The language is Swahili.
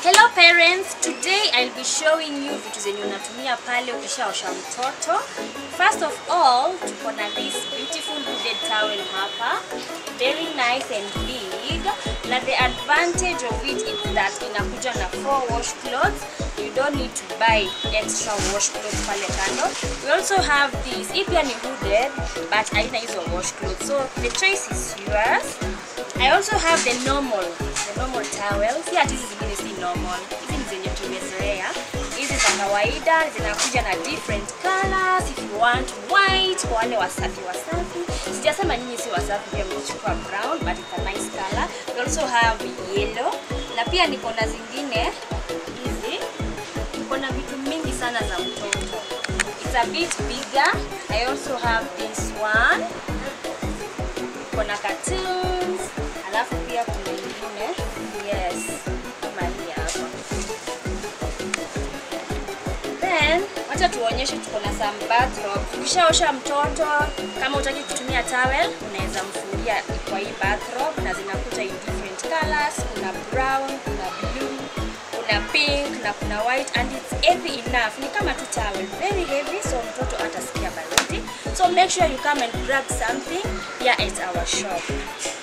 Hello parents, today I'll be showing you vitu zenye unatumia pale ukishaosha mtoto. First of all, tuko na this beautiful hooded towel hapa. Very nice and big. Na the advantage of it is that inakuja na four wash clothes. You don't need to buy extra wash clothes pale kando. We also have this. Hii pia ni hooded but haina hizo wash clothes. So the choice is yours. I also have the normal, the normal towels. Si ati hizi zingine si normal. Hizi ni zenye tumezoea. Hizi za kawaida zinakuja na different colors. If you want white kwa wale wasafi wasafi. Sijasema nyinyi si wasafi pia mkichukua brown but it's a nice color. We also have yellow. Na pia niko na zingine hizi. Niko na vitu mingi sana za mtoto. It's a bit bigger. I also have this one kuna cartoons alafu pia kuna ingine yes kama hii hapa then wacha tuonyeshe tuko na some bathrobe ukishaosha mtoto kama utaki kutumia towel unaweza mfungia kwa hii bathrobe na zinakuja in different colors kuna brown kuna blue kuna pink na kuna white and it's heavy enough ni kama tu towel very heavy so mtoto atasikia baridi so make sure you come and grab something here at our shop